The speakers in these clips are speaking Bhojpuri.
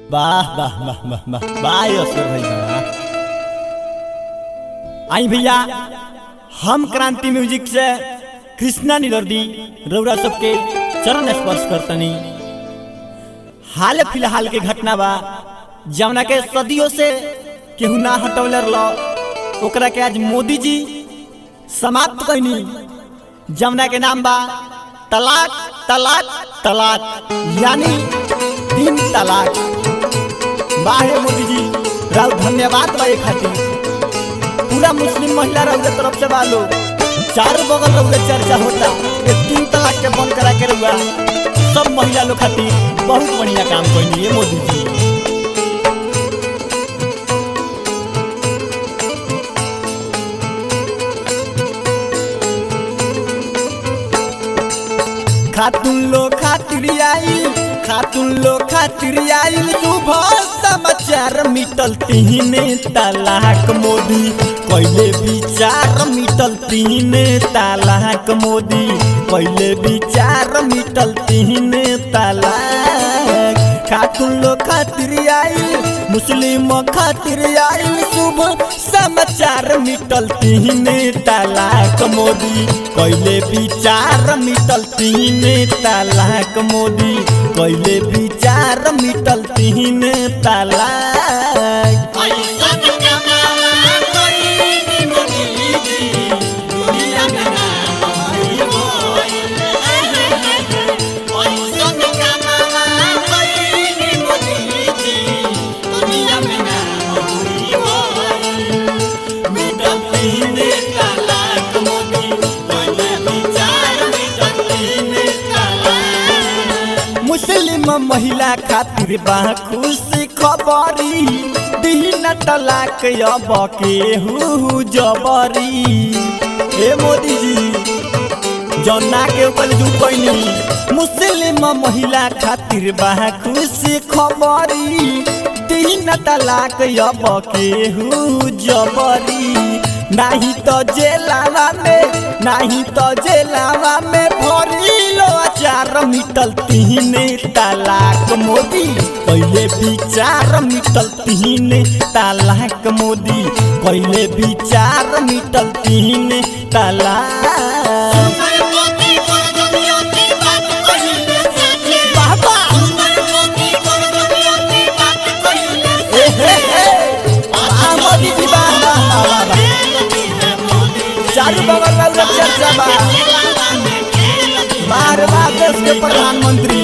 वाह वाह वाह वाह वाह वाह असर भाई वाह आई भैया हम क्रांति म्यूजिक से कृष्णा निदर्दी रौरा सबके चरण स्पर्श करतनी हाल फिलहाल के घटना बा जवना के सदियों से केहू ना हटौले रह ओकरा के आज मोदी जी समाप्त कैनी जवना के नाम बा तलाक तलाक तलाक यानी तीन तलाक बाहे मोदी जी राव धन्यवाद बा एक खातिर पूरा मुस्लिम महिला रउरे तरफ से बा लोग चारों बगल रउरे चर्चा होता ये तीन तलाक के बंद करा के रउआ सब महिला लोग खातिर बहुत बढ़िया काम कैनी है मोदी जी खातुन लो खातिर आइल खातुन लो खातिर आइल सुबह समाचार मिटल तीने तलाक मोदी पहले विचार मिटल तीने तलाक मोदी पहले विचार मिटल तीने तलाक खातुन लो खातिर आइल मुस्लिम खातिर आइल सुबह समाचार मिटल तीने तलाक मोदी कैले विचार मिटल तीने तलाक मोदी कैले विचार मिटल तीने तलाक मुस्लिम महिला खातिर बा खुशी खबरी दीन तलाक अब केहू जबरी हे मोदी जी जौना के ऊपर झुकैनी मुस्लिम महिला खातिर बा खुशी खबरी दीन तलाक अब केहू जबरी नाही तो जेलावा में नाही तो जेलावा में भरिलो अचार मिटल तीने तलाक मोदी पहले विचार मिटल तीने तलाक मोदी पहले विचार मिटल तीने तलाक बाबा ए हे हे आ मोदी जी बा बा बा बा चारू बगल रउरा चर्चा बा बार बार देश के प्रधानमंत्री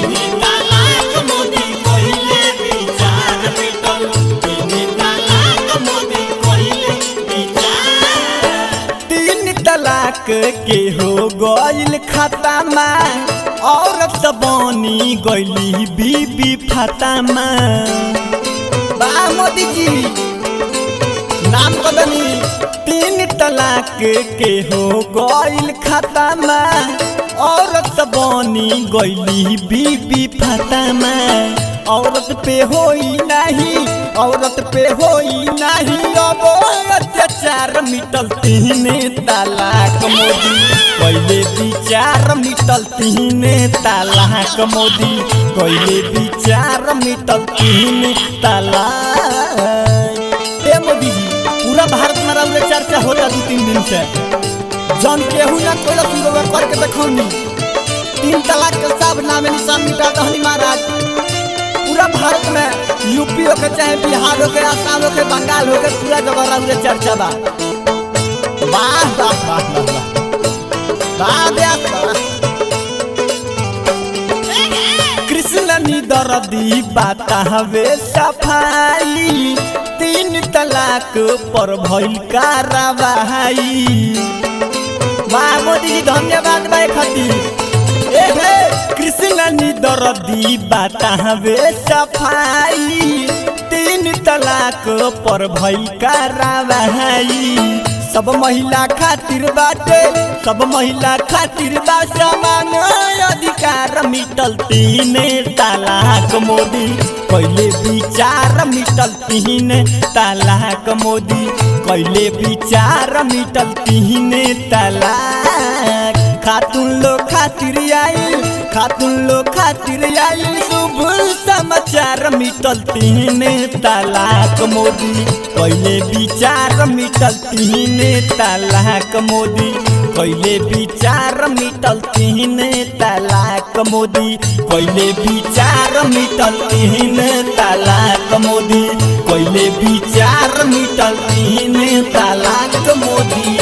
तीन तलाक के हो गइल खतामा औरत बनी गइली बीबी फतामा बा मोदी जी नाम कदनी तीन तलाक के हो गइल खतामा औरत बनी गइली बीबी फतामा औरत पे होई नहीं औरत पे होई नहीं अब अत्याचार मिटल तीने तलाक मोदी पहले विचार मिटल तीने तलाक मोदी पहले विचार मिटल तीने तलाक ए मोदी जी पूरा भारत में रउरे चर्चा होता दू तीन दिन से जन केहू ना कोई सुनवा करके देखौनी तीन तलाक के सब नामे निशान मिटा दहनी महाराज पूरा भारत में यूपी हो के चाहे बिहार हो के आसाम हो के बंगाल हो के पूरा जगह रउरे चर्चा बा वाह वाह वाह वाह वाह वाह व्यास वाह कृष्ण निदरदी बाता हवे सफाई तीन तलाक पर भइल कार्रवाई वाह मोदी जी धन्यवाद भाई खातिर ए हे कृष्ण निदरदी बाता हवे सफाई तीन तलाक पर भइल कार्रवाई सब महिला खातिर बाटे सब महिला खातिर बा समान अधिकार मिटल तीने तलाक मोदी पहले विचार मिटल तीने तलाक मोदी पहले विचार मिटल तीने तलाक खातून लोग खातिर आइल खातुन लोग खातिर आइल शुभ समाचार मिटल तीन तलाक मोदी पहले विचार मिटल तीन तलाक मोदी पहले विचार मिटल तीन तलाक मोदी पहले विचार मिटल तीन तलाक मोदी पहले विचार मिटल तीन तलाक मोदी